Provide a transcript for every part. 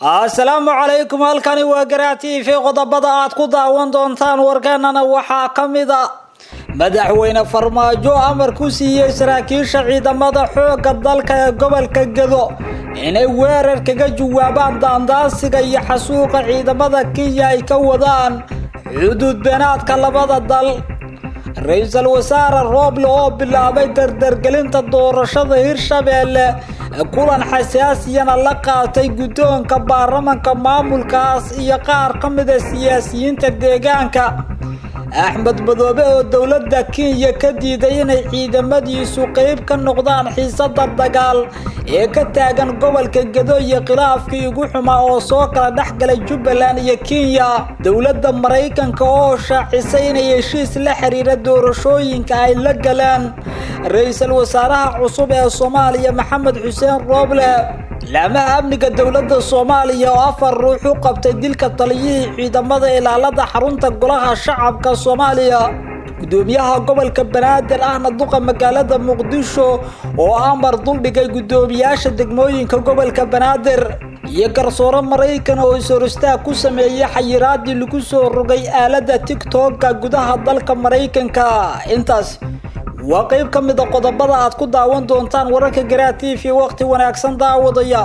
asalaamu calaykum halkani waa garaa t v qodobada aad ku daawan doontaan warkeenana waxaa ka mid a madaxweyne farmaajo amar ku siiyey saraakiisha ciidamada xoogga dalka ee gobolka gedo inay weerar kaga jawaabaan daandaansiga iyo xasuuqa ciidamada kenya ay ka wadaan xuduud beenaadka labada dal ra-iisul wasaare rooble oo bilaabay dardargelinta doorashada hirshabeelle kulan xasaasiyana la qaatay guddoonka baarlamanka maamulkaas iyo qaar ka mida siyaasiyiinta deegaanka axmed madoobe oo dowladda kenya ka diiday inay ciidamadiisu qeyb ka noqdaan xiisada dagaal ee ka taagan gobolka gedo iyo khilaafkii ugu xumaa oo soo kala dhex galay jubbaland iyo kenya dowladda maraykanka oo shaacisay inay heshiis la xiriira doorashooyinka ay la galeen ra-iisul wasaaraha cusub ee soomaaliya maxamed xuseen rooble laamaha amniga dowladda soomaaliya oo afar ruux u qabtay dilka taliyihii ciidamada ilaalada xarunta golaha shacabka soomaaliya gudoomiyaha gobolka banaadir ahna duqa magaalada muqdisho oo amar duldhigay guddoomiyaasha degmooyinka gobolka banaadir iyo garsoore maraykan oo is-horistaag ku sameeyey xayiraadii lagu soo rogay aaladda tigtokka gudaha dalka maraykanka intaas waa qeyb ka mid a qodobada aad ku daawan doontaan wararka garaa t v waqti wanaagsan daawadaya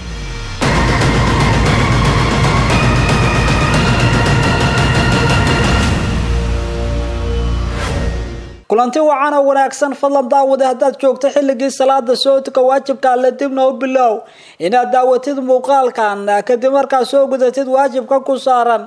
kulanti wacana wanaagsan fadlan daawade haddaad joogto xilligii salaada sootika waajibka alle dibna u bilow inaad daawatid muuqaalkan kadib markaad soo gudatid waajibka ku saaran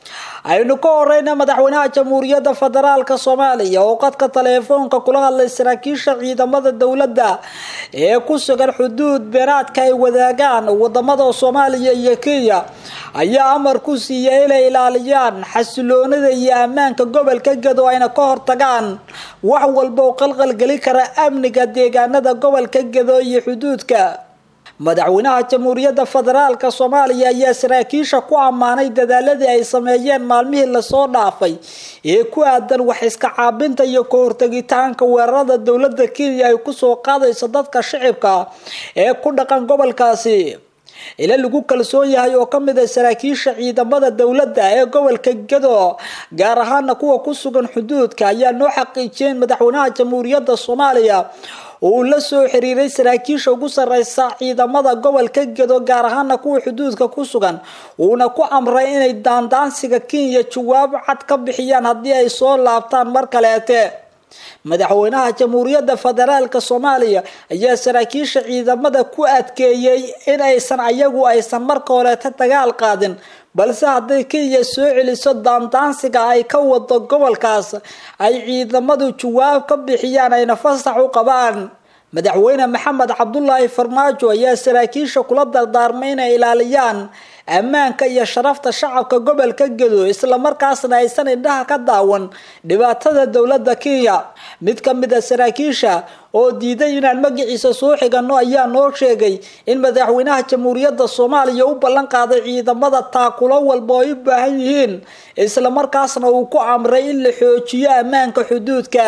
aynu ka horeyna madaxweynaha jamhuuriyadda federaalka soomaaliya oo qadka taleefoonka kula hadlay saraakiisha ciidamada dowladda ee ku sugan xuduud beeraadka ay wadaagaan wadamada soomaaliya iyo kenya ayaa amar ku siiyay inay ilaaliyaan xasiloonida iyo ammaanka gobolka gedo ayna ka hortagaan wax walba oo qalqalgeli kara amniga deegaanada gobolka gedo iyo xuduudka madaxweynaha jamhuuriyadda federaalka soomaaliya ayaa saraakiisha ku ammaanay dadaaladii ay sameeyeen maalmihii lasoo dhaafay ee ku aadan wax iska caabinta iyo ka hortagitaanka weerarada dowladda kenya ay kusoo qaadayso dadka shicibka ee ku dhaqan gobolkaasi ila lagu kalsoon yahay oo kamid ah saraakiisha ciidamada dowladda ee gobolka gedo gaar ahaana kuwa ku sugan xuduudka ayaa noo xaqiijiyeen madaxweynaha jamhuuriyadda soomaaliya uu la soo xiriiray saraakiisha ugu sareysa ciidamada gobolka gedo gaar ahaana kuwa xuduudka ku sugan uuna ku amray inay daandaansiga kenya jawaab cad ka bixiyaan haddii ay soo laabtaan mar kaleete madaxweynaha jamhuuriyadda federaalka soomaaliya ayaa saraakiisha ciidamada ku adkeeyey in aysan ayagu aysan marka horeeta dagaal qaadin balse hadday kenya soo celiso daandaansiga ay ka wado gobolkaas ay ciidamadu jawaab ka bixiyaan ayna fasax u qabaan madaxweyne maxamed cabdulaahi farmaajo ayaa saraakiisha kula dardaarmay inay ilaaliyaan ammaanka iyo sharafta shacabka gobolka gedo islamarkaasna aysan indhaha ka daawan dhibaatada dowladda kenya mid ka mid a saraakiisha oo diiday inaan magaciisa soo xigano ayaa noo sheegay in madaxweynaha jamhuuriyadda soomaaliya u ballan qaaday ciidamada taakulo walba oo ay u baahan yihiin islamarkaasna uu ku amray in la xoojiyo ammaanka xuduudka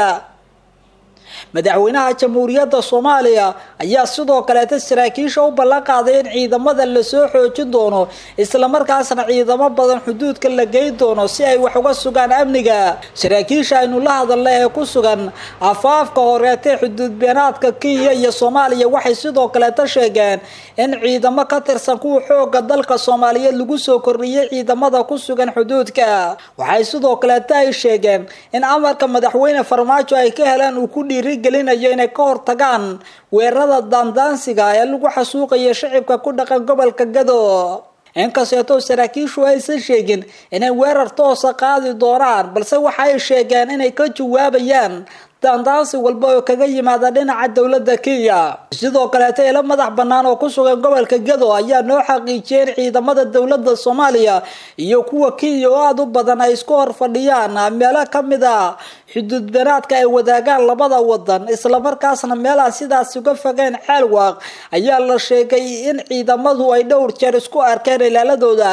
madaxweynaha jamhuuriyadda soomaaliya ayaa sidoo kaleeta saraakiisha u ballan qaaday in ciidamada lasoo xoojin doono islamarkaasna ciidamo badan xuduudka la geyn doono si ay wax uga sugaan amniga saraakiisha aynu la hadalna ee ku sugan afaafka horeetee xuduud beenaadka kenya iyo soomaaliya waxay sidoo kaleeta sheegeen in ciidamo ka tirsan kuwa xooga dalka soomaaliyeed lagu soo kordhiyay ciidamada ku sugan xuduudka waxay sidoo kaleeta ay sheegeen in amarka madaxweyne farmaajo ay ka heleen uu ku dhiiri gelinayo inay ka hortagaan weerarada daandaansiga ee lagu xasuuqayo shicibka ku dhaqan gobolka gado inkasteetoo saraakiishu aysan sheegin inay weerar toosa qaadi doonaan balse waxa ay sheegeen inay ka jawaabayaan daandaansi walba oo kaga yimaada dhinaca dowladda kenya sidoo kaleeta ilo madax bannaan oo ku sugan gobolka gado ayaa noo xaqiijiyay in ciidamada dowladda soomaaliya iyo kuwa kenya oo aada u badan ay isku hor fadhiyaan meelo ka mid a xuduud beenaadka ay wadaagaan labada wadan islamarkaasna meelaan sidaas uga fogeyn ceelwaaq ayaa la sheegay in ciidamadu ay dhowr jeer isku arkeen ilaaladooda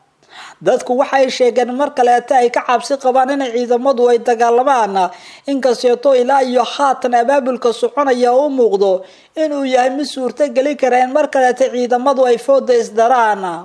dadku waxay sheegeen mar kaleeta ay ka cabsi qabaan in ciidamadu ay dagaalamaan inkasteeto ilaa iyo haatan abaabulka soconaya u muuqdo inuu yahay mid suurto geli kara in mar kaleeta ciidamadu ay fooda isdaraan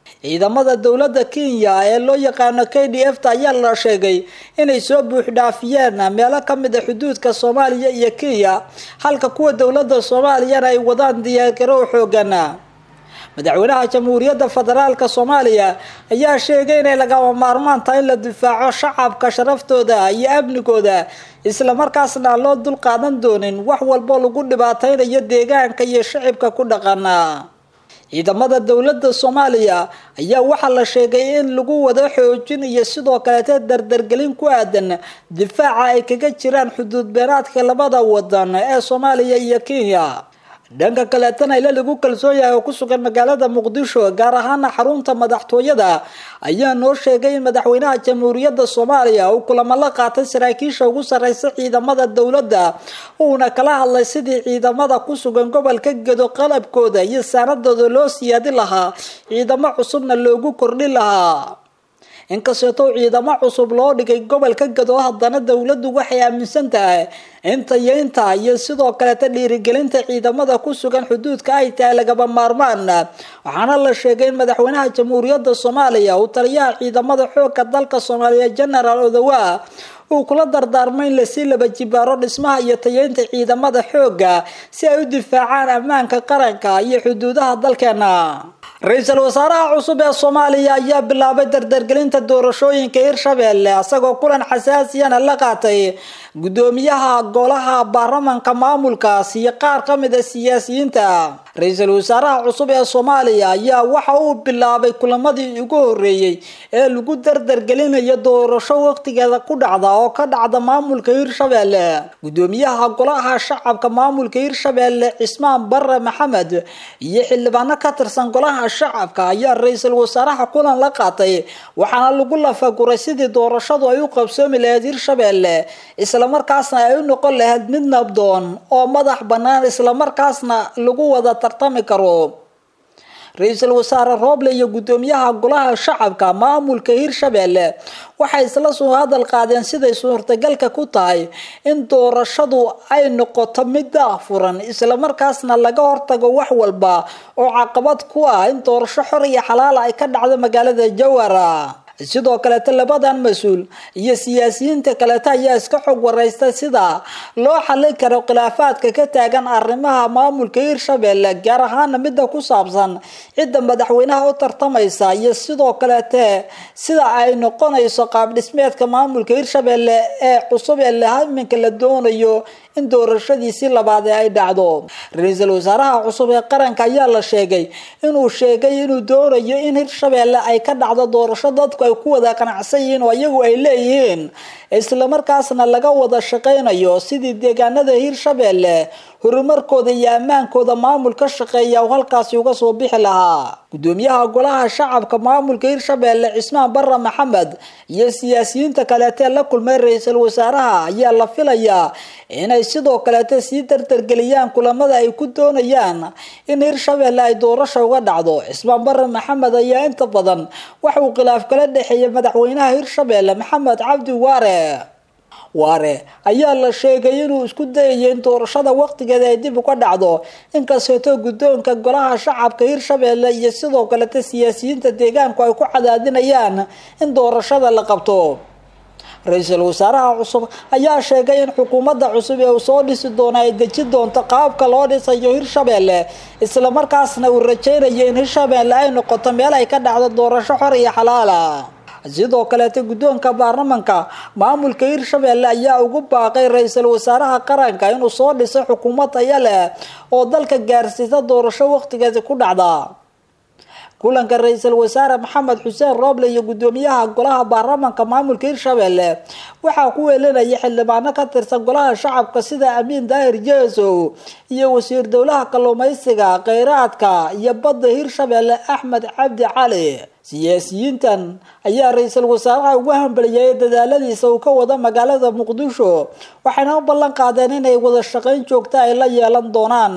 ciidamada dowladda kenya ee loo yaqaano k d f ta ayaa la sheegay inay soo buuxdhaafiyeen meelo kamid a xuduudka soomaaliya iyo kenya halka kuwa dowladda soomaaliyana ay wadaan diyaargarow xoogan madaxweynaha jamhuuriyadda federaalka soomaaliya ayaa sheegay inay lagama maarmaan tahay in la difaaco shacabka sharaftooda iyo amnigooda islamarkaasna aan loo dul qaadan doonin wax walbo lagu dhibaateynayo deegaanka iyo shacibka ku dhaqana ciidamada dowladda soomaaliya ayaa waxaa la sheegay in lagu wado xoojin iyo sidoo kaleete dardargelin ku aadan difaaca ay kaga jiraan xuduud beenaadka labada wadan ee soomaaliya iyo kenya dhanka kaleetana ila lagu kalsoon yahay oo ku sugan magaalada muqdisho gaar ahaana xarunta madaxtooyada ayaa noo sheegay in madaxweynaha jamhuuriyadda soomaaliya uu kulamo la qaatay saraakiisha ugu sarreysa ciidamada dowladda uuna kala hadlay sidii ciidamada ku sugan gobolka gedo qalabkooda iyo saanadooda loo siyaadi lahaa ciidamo cusubna loogu kordhi lahaa inkasteetoo ciidamo cusub loo dhigay gobolka gado haddana dowladdu waxay aaminsan tahay inta yeynta iyo sidoo kaleta dhiirigelinta ciidamada ku sugan xuduudka ay tahay lagaba maarmaan waxaana la sheegay in madaxweynaha jamhuuriyadda soomaaliya uu taliyaha ciidamada xoogka dalka soomaaliya genaraal odawa uu kula dardaarmay in lasii laba jibaaro dhismaha iyo tayeynta ciidamada xoogga si ay u difaacaan ammaanka qaranka iyo xuduudaha dalkeena ra-iisul wasaaraha cusub ee soomaaliya ayaa bilaabay dardargelinta doorashooyinka hirshabelle isagoo kulan xasaasiyana la qaatay guddoomiyaha golaha baarlamanka maamulkaas iyo qaar ka mid a siyaasiyiinta ra-iisul wasaaraha cusub ee soomaaliya ayaa waxa uu bilaabay kulamadii ugu horeeyey ee lagu dardargelinayo doorasho waqtigeeda ku dhacda oo ka dhacda maamulka hirshabelle guddoomiyaha golaha shacabka maamulka hirshabelle cismaan bare maxamed iyo xildhibaano ka tirsan golaha shacabka ayaa ra-iisul wasaaraha kulan la qaatay waxaana lagu lafaguray sidii doorashadu ay u qabsoomi lahayd hirshabelle islamarkaasna ay u noqon lahayd mid nabdoon oo madax bannaan islamarkaasna lagu wada tartami karo ra-iisul wasaare rooble iyo guddoomiyaha golaha shacabka maamulka hirshabelle waxay isla soo hadal qaadeen siday suurtagalka ku tahay in doorashadu ay noqoto mid daafuran islamarkaasna laga hortago wax walba oo caqabad ku ah in doorasho xor iyo xalaala ay ka dhacdo magaalada jawara sidoo kaleeta labadan mas-uul iyo siyaasiyiinta kaleeta ayaa iska xog wareysta sida loo xallin karo khilaafaadka ka taagan arrimaha maamulka hirshabelle gaar ahaana midda ku saabsan cidda madaxweynaha u tartamaysa iyo sidoo kaleete sida ay noqonayso qaab dhismeedka maamulka hirshabelle ee cusub ee lahaminka la doonayo in doorashadiisii labaad ee ay dhacdo ra-iisul wasaaraha cusub ee qaranka ayaa la sheegay inuu sheegay inuu doonayo in hirshabelle ay ka dhacdo doorasho dadku ay ku wada qanacsan yihiin oo iyagu ay leeyihiin islamarkaasna laga wada shaqaynayo sidii deegaanada hirshabelle horumarkooda iyo ammaankooda maamul ka shaqeeya uu halkaasi uga soo bixi lahaa guddoomiyaha golaha shacabka maamulka hirshabelle cismaan bare maxamed iyo siyaasiyiinta kaleetee la kulmay ra-iisul wasaaraha ayaa la filayaa inay sidoo kaleete sii dardargeliyaan kulamada ay ku doonayaan in hirshabelle ay doorasha uga dhacdo cismaan bare maxamed ayaa inta badan waxa uu khilaaf kala dhexeeyay madaxweynaha hirshabelle maxamed cabdi waare waare ayaa la sheegay inuu isku dayayo in doorashada waqtigeeda ay dib uga dhacdo inkasteetoo guddoonka golaha shacabka hirshabelle iyo sidoo kaleta siyaasiyiinta deegaanku ay ku cadaadinayaan in doorashada la qabto ra-iisul wasaaraha cusub ayaa sheegay in xukuumadda cusub ee uu soo dhisi doono ay deji doonto qaabka loo dhisayo hirshabelle islamarkaasna uu rajaynayo in hirshabelle ay noqoto meel ay ka dhacdo doorasho xor iyo xalaala sidoo kaleeta guddoonka baarlamanka maamulka hirshabelle ayaa ugu baaqay ra-iisul wasaaraha qaranka inuu soo dhiso xukuumad taya leh oo dalka gaarsiisa doorasho waqtigeeda ku dhacda kulanka ra-iisul wasaare maxamed xuseen rooble iyo guddoomiyaha golaha baarlamanka maamulka hirshabelle waxaa ku weelinaya xildhibaano ka tirsan golaha shacabka sida amiin daahir jeesow iyo wasiir dowlaha kalluumeysiga kheyraadka iyo badda hirshabelle axmed cabdi cali siyaasiyiintan ayaa ra-iisul wasaaraha ugu hambaliyay dadaaladiisa uu ka wado magaalada muqdisho waxayna u ballan qaadeen inay wada shaqayn joogta ay la yeelan doonaan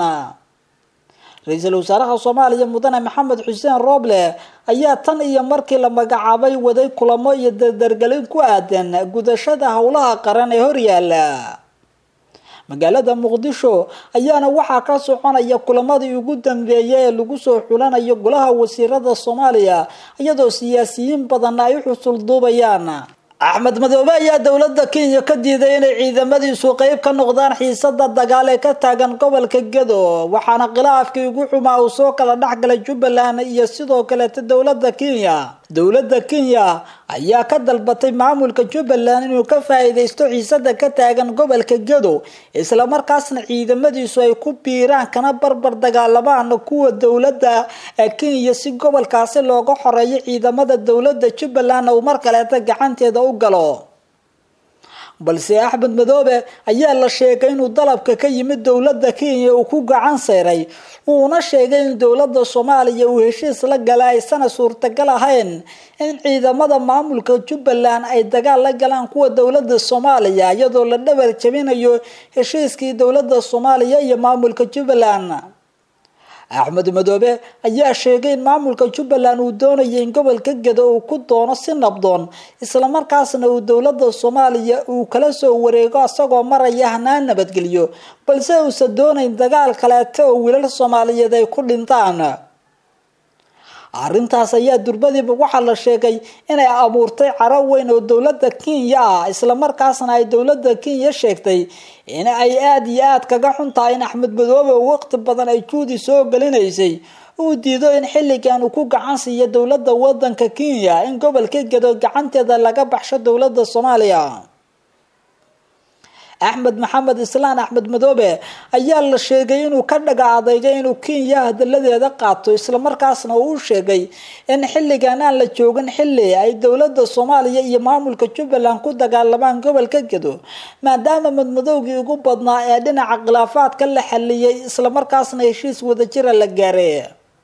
ra-iisul wasaaraha soomaaliya mudane maxamed xuseen rooble ayaa tan iyo markii la magacaabay waday kulamo iyo dardargelin ku aadan gudashada howlaha qaran ee horyaala magaalada muqdisho ayaana waxaa ka soconaya kulamadii ugu dambeeyay ee lagu soo xulanayo golaha wasiirada soomaaliya iyadoo siyaasiyiin badanna ay u xusul duubayaan axmed madoobe ayaa dowladda kenya ka diiday inay ciidamadiisu qeyb ka noqdaan xiisada dagaal ee ka taagan gobolka gedo waxaana khilaafkii ugu xumaa uu soo kala dhexgalay jubbaland iyo sidoo kaleeta dowladda kenya dowladda kenya ayaa ka dalbatay maamulka jubbaland inuu ka faa-iideysto xiisada ka taagan gobolka gedo islamarkaasna ciidamadiisu ay ku biiraan kana barbar dagaalamaan kuwa dowladda kenya si gobolkaasi looga xoreeyo ciidamada dowladda jubbaland uu mar kaleeta gacanteeda u galo balse axmed madoobe ayaa la sheegay inuu dalabka ka yimid dowladda kenya uu ku gacan sayray uuna sheegay in dowladda soomaaliya uu heshiis la gala aysana suurtagal ahayn in ciidamada maamulka jubbaland ay dagaal la galaan kuwa dowladda soomaaliya iyadoo la dhabar jabinayo heshiiskii dowladda soomaaliya iyo maamulka jubbaland axmed madoobe ayaa sheegay in maamulka jubbaland uu doonaya in gobolka gedo uu ku doono si nabdoon islamarkaasna uu dowladda soomaaliya uu kala soo wareego isagoo maraya hanaan nabadgeliyo balse uusan doonayn dagaal kaleeta oo wiilal soomaaliyeed ay ku dhintaan arrintaas ayaa durbadiiba waxaa la sheegay inay abuurtay caro weyn oo dowladda kenya ah islamarkaasna ay dowladda kenya sheegtay in ay aada iyo aada kaga xun tahay in axmed madoobe oo waqti badan ay juudi soo gelinaysay uu diido in xilligan uu ku gacan siiyo dowladda wadanka kenya in gobolka gedo gacanteeda laga baxsho dowladda soomaaliya axmed maxamed islaan axmed madoobe ayaa la sheegay inuu ka dhaga adeygay inuu kenya hadaladeeda qaato islamarkaasna uu u sheegay in xilligan aan la joogin xilli ay dowladda soomaaliya iyo maamulka jubbaland ku dagaalamaan gobolka gedo maadaama madmadowgii ugu badnaa ee dhinaca khilaafaadka la xaliyay islamarkaasna heshiis wadajira la gaaray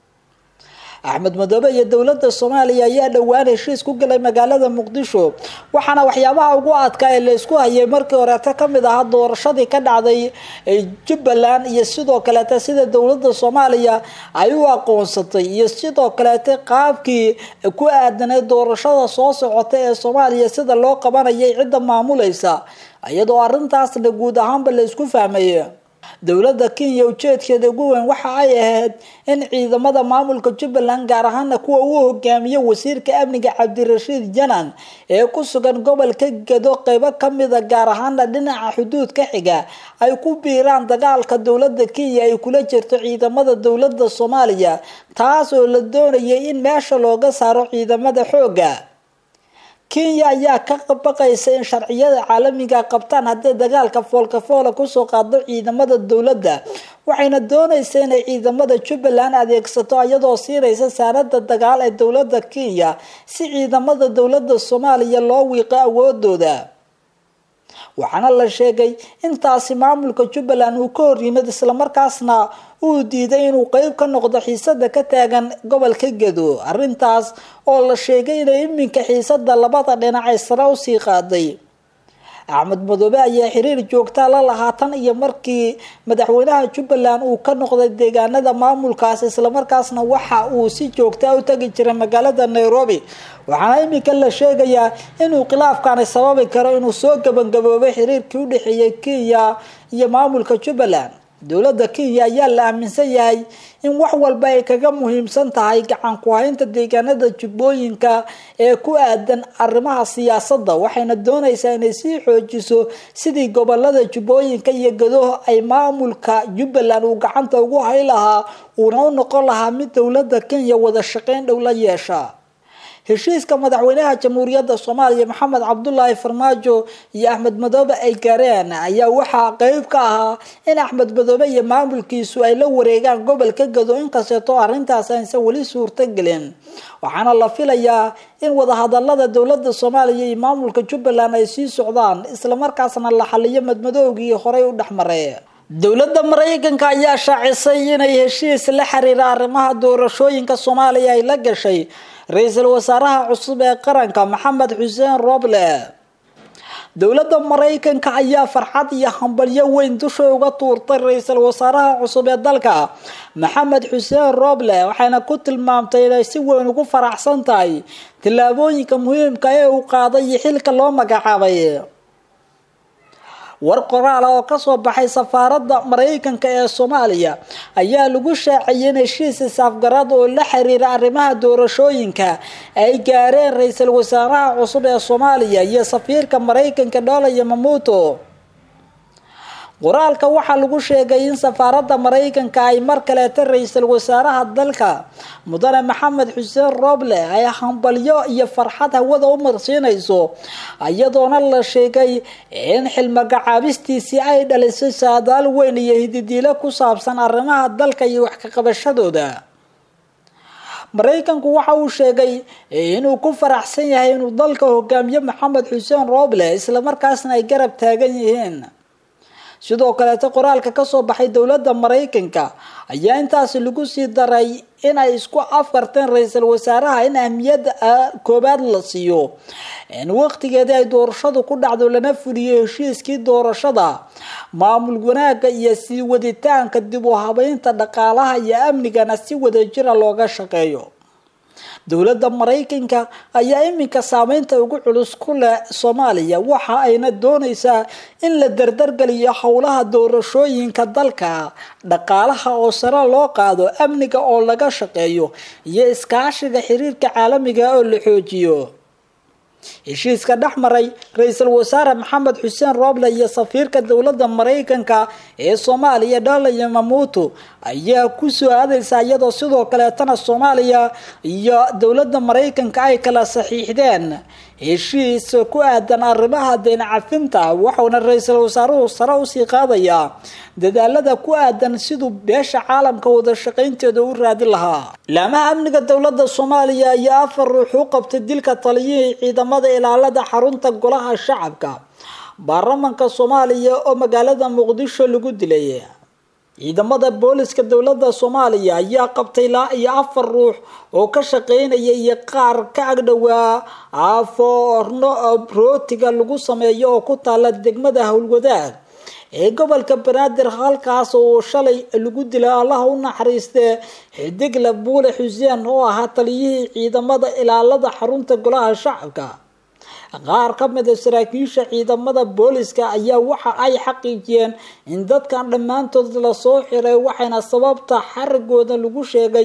axmed madoobe iyo dowladda soomaaliya ayaa dhowaan heshiis ku galay magaalada muqdisho waxaana waxyaabaha ugu adkaa ee la isku hayay markii horeeta kamid ahaa doorashadii ka dhacday jubbaland iyo sidoo kaleeta sida dowladda soomaaliya ay u aqoonsatay iyo sidoo kaleeta qaabkii ku aadanay doorashada soo socota ee soomaaliya sida loo qabanayay cidda maamulaysa iyadoo arrintaasna guud ahaanba la isku fahmay dowladda kenya ujeedkeeda ugu weyn waxa ay ahayd in ciidamada maamulka jubbaland gaar ahaana kuwa uu hogaamiyo wasiirka amniga cabdirashiid janan ee ku sugan gobolka gedo qeybo kamida gaar ahaana dhinaca xuduudka xiga ay ku biiraan dagaalka dowladda kenya ay kula jirto ciidamada dowladda soomaaliya taas oo la doonayay in meesha looga saaro ciidamada xooga kenya ayaa ka baqaysa in sharciyada caalamiga qabtaan haddii dagaalka foolkafoola kusoo qaado ciidamada dowladda waxayna doonaysa inay ciidamada jubbaland adeegsato iyadoo siinaysa saanada dagaal ee dowladda kenya si ciidamada dowladda soomaaliya loo wiiqo awoodooda waxaana la sheegay intaasi maamulka jubbaland uu ka hor yimid islamarkaasna uu diiday inuu qeyb ka noqdo xiisada ka taagan gobolka gedo arrintaas oo la sheegay inay iminka xiisada labada dhinac ay sare usii qaaday axmed madoobe ayaa xiriir joogtaa la lahaa tan iyo markii madaxweynaha jubbaland uu ka noqday deegaanada maamulkaas islamarkaasna waxa uu si joogtaa u tagi jiray magaalada nairobi waxaana iminka la sheegayaa inuu khilaafkaani sababi karo inuu soo gabagaboobay xiriirkii udhexeeyay kenya iyo maamulka jubbaland dowladda kenya ayaa la aaminsan yahay in wax walba ay kaga muhiimsan tahay gacan ku-haynta deegaanada jubbooyinka ee ku aadan arrimaha siyaasadda waxayna doonaysaa inay sii xoojiso sidii gobolada jubbooyinka iyo gadoho ay maamulka jubbaland uu gacanta ugu hay lahaa uuna u noqon lahaa mid dowladda kenya wada shaqeyn dhow la yeesha heshiiska madaxweynaha jamhuuriyadda soomaaliya maxamed cabdulaahi farmaajo iyo axmed madoobe ay gaareen ayaa waxaa qeyb ka ahaa in axmed madoobe iyo maamulkiisu ay la wareegaan gobolka gado inkasteetoo arrintaas aysan weli suurtagelin waxaana la filayaa in wadahadalada dowladda soomaaliya iyo maamulka jubbaland ay sii socdaan islamarkaasna la xaliyo madmadoogii horey u dhexmaray dowladda maraykanka ayaa shaacisay inay heshiis la xiriira arrimaha doorashooyinka soomaaliya ay la gashay ra-iisul wasaaraha cusub ee qaranka maxamed xuseen roble dowladda maraykanka ayaa farxad iyo hambalyo weyn dusha uga tuurtay ra-iisul wasaaraha cusub ee dalka maxamed xuseen roble waxayna ku tilmaamtay inay si weyn ugu faraxsan tahay tillaabooyinka muhiimka ee uu qaaday iyo xilka loo magacaabay war qoraal oo kasoo baxay safaaradda maraykanka ee soomaaliya ayaa lagu shaaciyay in heshiis isaafgarad oo la xiriira arrimaha doorashooyinka ay gaareen ra-iisul wasaaraha cusub ee soomaaliya iyo safiirka maraykanka dhola yamamuto qoraalka waxaa lagu sheegay in safaaradda maraykanka ay mar kaleeta ra-iisul wasaaraha dalka mudane maxamed xuseen roble ay hambalyo iyo farxad hawada u marsiinayso iyadoona la sheegay in xilmagacaabistiisii ay dhalisay saadaal weyn iyo hididiilo ku saabsan arrimaha dalka iyo wax ka qabashadooda maraykanku waxa uu sheegay inuu ku faraxsan yahay inuu dalka hogaamiye maxamed xuseen roble islamarkaasna ay garab taagan yihiin sidoo kaleeta qoraalka kasoo baxay dowladda maraykanka ayaa intaasi lagu sii daray inay isku afkarteen ra-iisul wasaaraha in ahmiyadda koobaad la siiyo in waqtigeedii ay doorashadu ku dhacdo lana fuliyo heshiiskii doorashada maamul wanaaga iyo sii waditaanka dib u habeynta dhaqaalaha iyo amnigana si wadajira looga shaqeeyo dowladda maraykanka ayaa iminka saameynta ugu culus ku leh soomaaliya waxa ayna dooneysaa in la dardargeliyo howlaha doorashooyinka dalka dhaqaalaha oo sare loo qaado amniga oo laga shaqeeyo iyo iskaashiga xiriirka caalamiga oo la xoojiyo heshiiska dhex maray ra-iisul wasaare maxamed xuseen roble iyo safiirka dowladda maraykanka ee soomaaliya dhola yamamuto ayaa kusoo aadeysa iyadoo sidoo kaleetana soomaaliya iyo dowladda maraykanka ay kala saxiixdeen heshiis ku aadan arrimaha deen cafinta waxauna ra-iisul wasaaruhu sare usii qaadayaa dadaalada ku aadan siduu beesha caalamka wada shaqaynteeda u raadin lahaa laamaha amniga dowladda soomaaliya ayaa afar ruux u qabtay dilka taliyihii ciidamada ilaalada xarunta golaha shacabka baarlamanka soomaaliya oo magaalada muqdisho lagu dilay ciidamada booliska dowladda soomaaliya ayaa qabtay ilaa iyo afar ruux oo ka shaqeynaya iyo qaar ka agdhowaa afoorno rootiga lagu sameeyo oo ku taala degmada howlwadaag ee gobolka banaadir halkaas oo shalay lagu dilay allaha u naxariistee xidigle buule xuseen oo ahaa taliyihii ciidamada ilaalada xarunta golaha shacabka qaar ka mid a saraakiisha ciidamada booliska ayaa waxa ay xaqiijiyeen in dadkan dhammaantood lasoo xiray waxayna sababta xarigooda lagu sheegay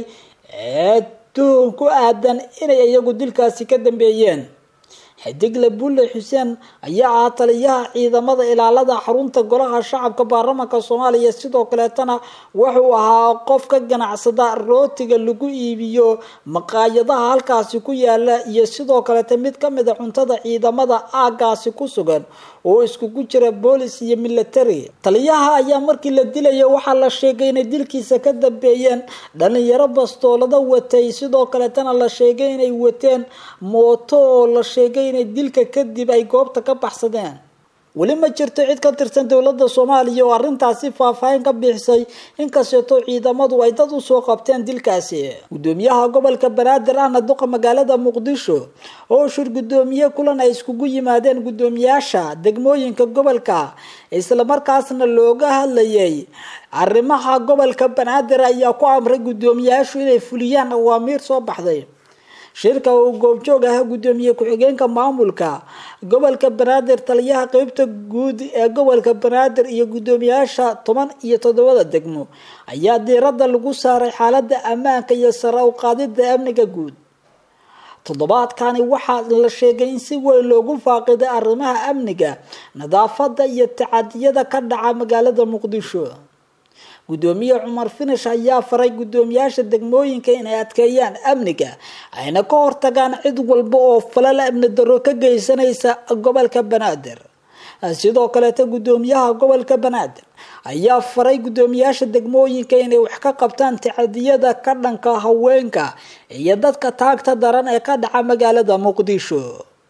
tuhun ku aadan inay iyagu dilkaasi ka dambeeyeen xidigle bulle xuseen ayaa ah taliyaha ciidamada ilaalada xarunta golaha shacabka baarlamanka soomaaliya sidoo kaleetana wuxuu ahaa qof ka ganacsada rootiga lagu iibiyo maqaayadaha halkaasi ku yaala iyo sidoo kaleeta mid kamid a cuntada ciidamada aagaasi ku sugan oo iskugu jira boolis iyo military taliyaha ayaa markii la dilaya waxaa la sheegay inay dilkiisa ka dambeeyeen dhalinyaro bastoolada watay sidoo kaleetana la sheegay inay wateen mooto oo la sheegay inay dilka kadib ay goobta ka baxsadeen weli ma jirto cid ka tirsan dowladda soomaaliya oo arrintaasi faahfaahin ka bixisay inkasteetoo ciidamadu ay dad usoo qabteen dilkaasi gudoomiyaha gobolka banaadir ahna duqa magaalada muqdisho oo shir gudoomiye kulan ay iskugu yimaadeen gudoomiyaasha degmooyinka gobolka islamarkaasna looga hadlayay arrimaha gobolka banaadir ayaa ku amray gudoomiyaashu inay fuliyaan awaamiir soo baxday shirka uu goobjoog ahaa gudoomiye ku-xigeenka maamulka gobolka banaadir taliyaha qeybta guud ee gobolka banaadir iyo gudoomiyaasha toban iyo toddobada degmo ayaa diiradda lagu saaray xaalada ammaanka iyo sare u qaadida amniga guud toddobaadkani waxaa la sheegay in si weyn loogu faaqiday arrimaha amniga nadaafada iyo tacadiyada ka dhaca magaalada muqdisho gudoomiye cumar finish ayaa faray gudoomiyaasha degmooyinka inay adkeeyaan amniga ayna ka hortagaan cid walba oo falal amni daro ka geysanaysa gobolka banaadir sidoo kaleeta gudoomiyaha gobolka banaadir ayaa faray gudoomiyaasha degmooyinka inay wax ka qabtaan tacadiyada ka dhanka haweenka iyo dadka taagta daran ee ka dhaca magaalada muqdisho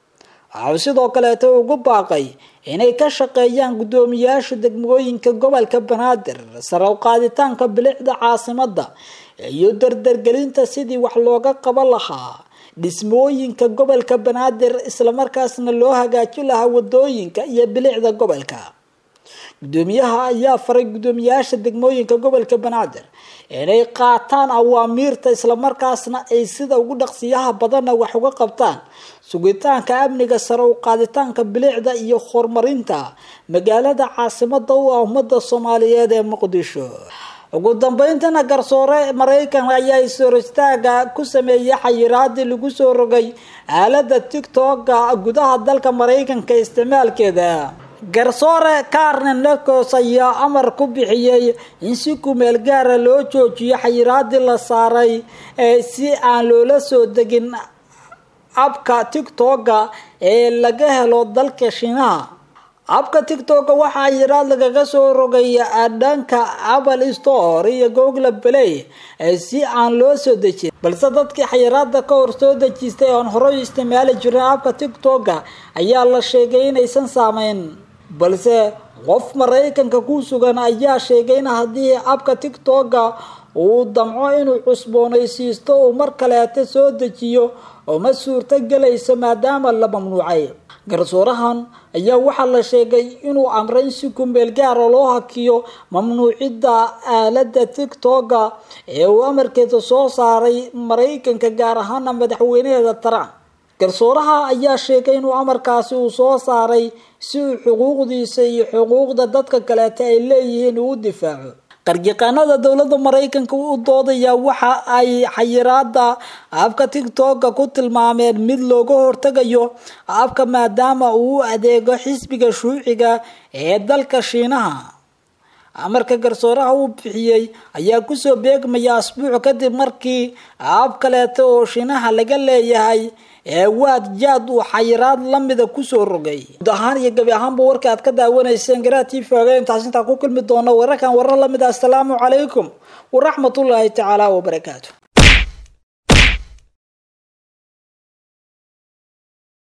waxau sidoo kaleeta ugu baaqay inay ka shaqeeyaan gudoomiyaasha degmooyinka gobolka banaadir sare u qaaditaanka bilicda caasimada iyo dardargelinta sidii wax looga qaban lahaa dhismooyinka gobolka banaadir islamarkaasna loo hagaajin lahaa wadooyinka iyo bilicda gobolka gudoomiyaha ayaa faray guddoomiyaasha degmooyinka gobolka banaadir inay qaataan awaamiirta islamarkaasna ay sida ugu dhaqsiyaha badanna wax uga qabtaan sugitaanka amniga sare u qaaditaanka bilicda iyo horumarinta magaalada caasimada u ah ummada soomaaliyeed ee muqdisho ugu dambeyntina garsoore maraykan ayaa is-horistaaga ku sameeyay xayiraadii lagu soo rogay aalada tictoka gudaha dalka maraykanka isticmaalkeeda garsoore carnen lecos ayaa amar ku bixiyey in si kumeel gaara loo joojiyo xayiraadii la saaray ee si aan loola soo degin abka tictoka ee laga helo dalka shiinaha abka tictoka waxaa xayiraad lagaga soo rogay dhanka apple store iyo google play si aan loo soo dejin balse dadkii xayiraada ka hor soo dejistay oon horey isticmaali jirin abka tictoka ayaa la sheegay inaysan saameyn balse qof maraykanka ku sugan ayaa sheegay in haddii abka tictoka uu damco inuu cusboonaysiisto uu mar kaleeta soo dejiyo oo ma suurto gelayso maadaama la mamnuucay garsoorahan ayaa waxaa la sheegay inuu amray in si kumeel gaara loo hakiyo mamnuucidda aalada tictoka ee uu amarkeeda soo saaray maraykanka gaar ahaana madaxweynaheeda trump garsooraha ayaa sheegay inuu amarkaasi uu soo saaray si uu xuquuqdiisa iyo xuquuqda dadka kaleeta ay leeyihiin uu u difaaco qaryaqaanada dowladda maraykanka u doodaya waxa ay xayiraada abka tictoka ku tilmaameen mid looga hortagayo abka maadaama uu u adeego xisbiga shuuciga ee dalka shiinaha amarka garsooraha uu bixiyey ayaa kusoo beegmaya asbuuc kadib markii ab kaleeta oo shiinaha laga leeyahay ee waad jaad uu xayiraad lamida kusoo rogay guud ahaan iyo gabi ahaanba warka aad ka daawanayseen garaa t v oga intaas intaa ku kulmi doono wararkan warar lamid ah asalaamu calaykum waraxmatullaahi tacaala wabarakaatu